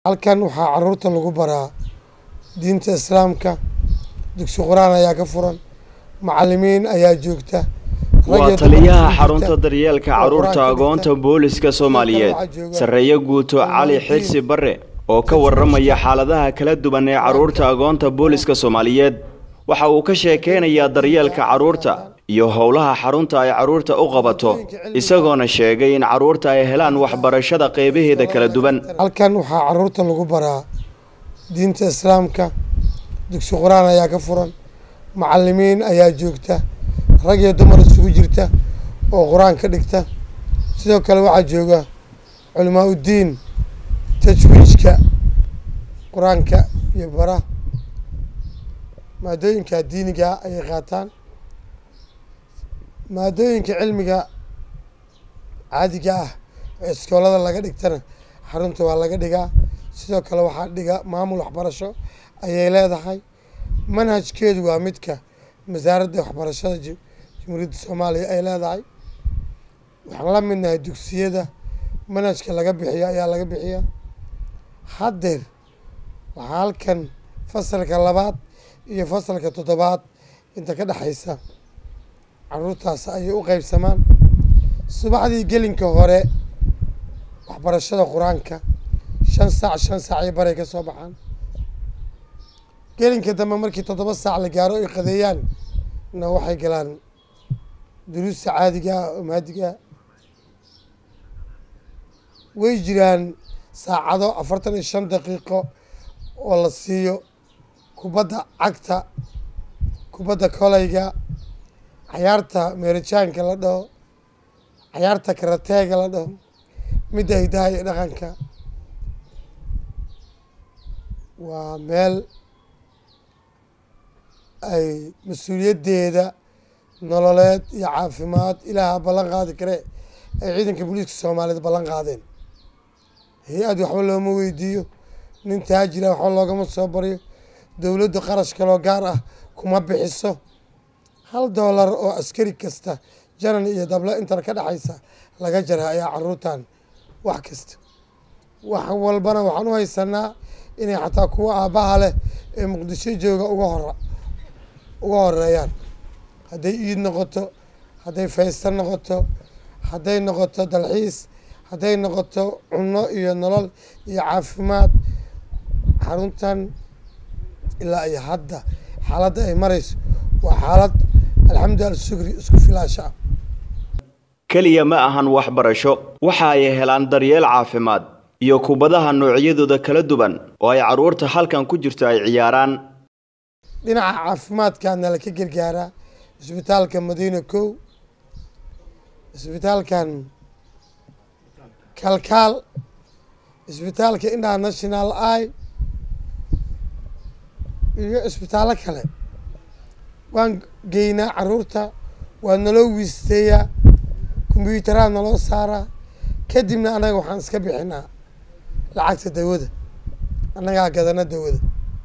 halkan waxaa caruurta lagu baraa diinta islaamka dugsi qur-aan ayaa ka furan macalimiin ayaa joogta waa taliyaha xarunta daryeelka carruurta agoonta booliska soomaaliyeed sarreeye guuto cali xirsi bare oo ka warramaya xaaladaha kala duwan ee carruurta agoonta booliska soomaaliyeed waxa uu ka sheekeynayaa daryeelka carruurta iyo howlaha xarunta ay carruurta u qabato isagoona sheegay in carruurta ay helaan waxbarashada qeybaheeda kala duwan halkan waxaa caruurta lagu baraa diinta islaamka dugsi qur-aan ayaa ka furan macalimiin ayaa joogta rag iyo dumar isugu jirta oo qur-aan ka dhigta sidoo kale waxaa jooga culimaa uddiin tajwiijka qur-aanka iyo bara maadooyinka diiniga ayay qaataan maadooyinka cilmiga caadiga ah ee iskoolada laga dhigtana xarunta waa laga dhigaa sidoo kale waxaa dhiga maamul waxbarasho ayay leedahay manhajkeedu waa midka wasaaradda waxbarashada jamhuuriyadda soomaaliya ay leedahay waxaan la midnahay dugsiyada manhajka laga bixiyo ayaa laga bixiya haddeer waxaa halkan fasalka labaad iyo fasalka toddobaad inta ka dhexaysa caruurtaas ayay u qeybsamaan subaxdii gelinka hore waxbarashada qur-aanka shan saac shan saac iyo baray ka soo baxaan gelinka dambe markii toddoba saac la gaaro ay qadeeyaan na waxay galaan duruusta caadiga ah oo maadiga ah way jiraan saacado afartan iyo shan daqiiqo oo la siiyo kubadda cagta kubadda koleyga cayaarta meerijaanka la dhaho cayaarta karateega la dhaho midda hidaha iyo dhaqanka waa meel ay mas-uuliyaddeeda nololeed iyo caafimaad ilaaha ballan qaadi kare ay ciidanka booliiska soomaaliyeed ballan qaadeen hay-ad waxba looma weydiiyo nin taajira waxba loogama soo baryo dowladdu qarash kaloo gaar ah kuma bixiso hal doolar oo askari kasta janan iyo dable intan ka dhexaysa laga jara ayaa caruurtan wax kasta wax walbana waxaan u haysanaa inay xataa kuwa aabbaha leh ee muqdisho jooga uga hor uga horeeyaan hadday iid noqoto hadday faysta noqoto hadday noqoto dalxiis hadday noqoto cunno iyo nolol iyo caafimaad xaruntan ilaa iyo hadda xaaladda ay marayso waa xaalad alxamdu alshukri isku filaasha ah keliya ma ahan waxbarasho waxa ay helaan daryeel caafimaad iyo kubadaha noocyadooda kala duwan oo ay carruurta halkan ku jirto ay ciyaaraan dhinaca caafimaadkaana la ka gargaaraa isbitaalka madiina kow isbitaalkan kalkaal isbitaalka international i iyo isbitaallo kale waan geynaa caruurta waa naloo wiisteeyaa kombyuutaraha naloo saaraa kadibna annaga waxaan iska bixinaa lacagta dawada annagaa gadana dawada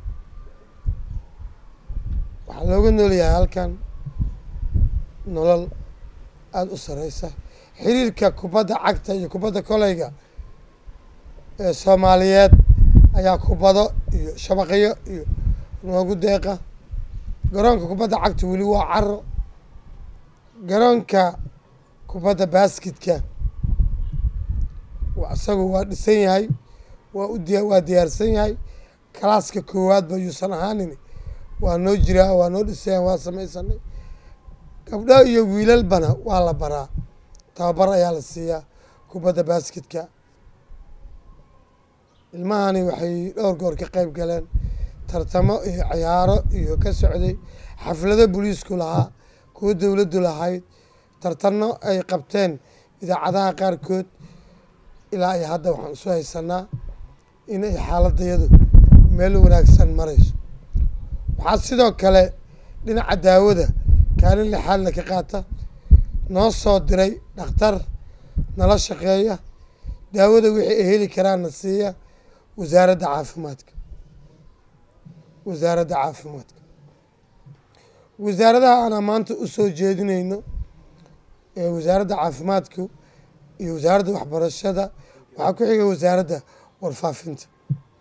waxaa looga noolyahay halkan nolol aada u sareysa xiriirka kubadda cagta iyo kubadda koleyga ee soomaaliyeed ayaa kubado iyo shabaqyo iyo noogu deeqa garoonka kubadda cagta weli waa caro garoonka kubadda baskitka isagu waa dhisan yahay waa u diya waa diyaarsan yahay kalaaska koowaadba yuusan ahaanin waa noo jiraa waa noo dhisayaa waa samaysanay gabdho iyo wiilalbana waa la baraa tababar ayaa la siiyaa kubadda basketka ilmahani waxay dhowr goor ka qeyb galeen tartamo iyo ciyaaro iyo ka socday xaflado booliisku lahaa kuwo dowladdu lahayd tartano ay qabteen idaacadaha qaarkood ilaa iyo hadda waxaan isu haysanaa in ay xaaladayadu meel wanaagsan marayso waxaa sidoo kale dhinaca daawada kaalin lixaadna ka qaata noo soo diray dhakhtar nala shaqeeya daawada wixii ay heli karaanna siiya wasaaradda caafimaadka wasaaradda caafimaadka wasaaradaha aanaa maanta usoo jeedinayno ee wasaaradda caafimaadku iyo wasaaradda waxbarashada waxaa ku xiga wasaaradda warfaafinta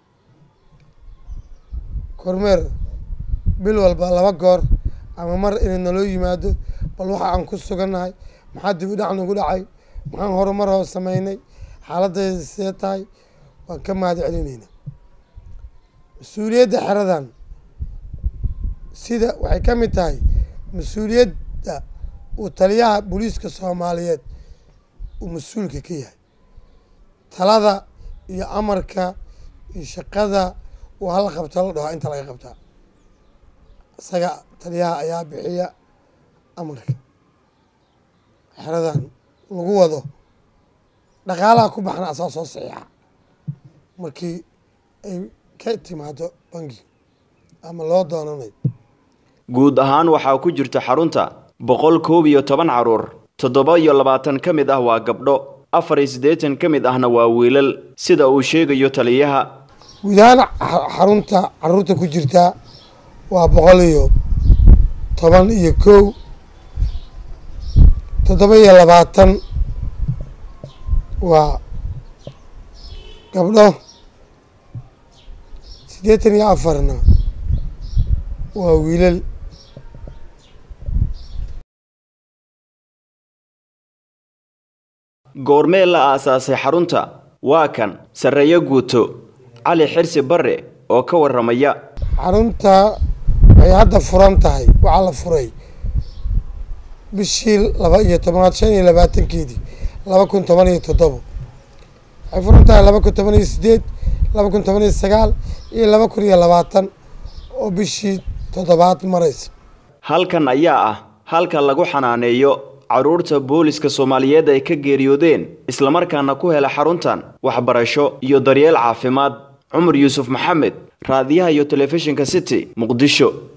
kormeer bil walba laba goor ama mar inay naloo yimaado bal waxa aan ku sugannahay maxaa dib u dhac nagu dhacay maxaan horumar hoos sameynay xaaladayda see tahay waan ka mahad celineyna mas-uuliyadda xeradan sida waxay ka mid tahay mas-uuliyadda uu taliyaha booliiska soomaaliyeed uu mas-uulka ka yahay talada iyo amarka iyo shaqada uu hala qabta la dhaho inta laga qabtaa isaga taliyaha ayaa bixiya amarka xeradan lagu wado dhaqaalaha ku baxna asaa soo saxiixa markii ay ka timaado bangi ama loo doonanayo guud ahaan waxaa ku jirta xarunta boqol koob iyo toban caruur toddoba iyo labaatan ka mid ah waa gabdho afar iyo siddeetan ka mid ahna waa wiilal sida uu sheegayo taliyaha guud ahaan xarunta caruurta ku jirtaa waa boqol iyo toban iyo kow toddoba iyo labaatan waa gabdho siddeetan iyo afarna waa wiilal goormee la aasaasay xarunta waa kan sarreeyo guuto cali xirsi barre oo ka warramaya xarunta waxay hadda furan tahay waxaa la furay bishii laba iyo tobanaad shan iyo labaatankeedii laba kun toban iyo toddobo waxay furan tahay laba kun toban iyo sideed laba kun toban iyo sagaal iyo laba kun iyo labaatan oo bishii toddobaad maraysa halkan ayaa ah halka lagu xanaaneeyo carruurta booliska soomaaliyeed ay ka geeriyoodeen islamarkaana ku hela xaruntan waxbarasho iyo daryeel caafimaad cumar yuusuf maxamed raadiyaha iyo telefishinka city muqdisho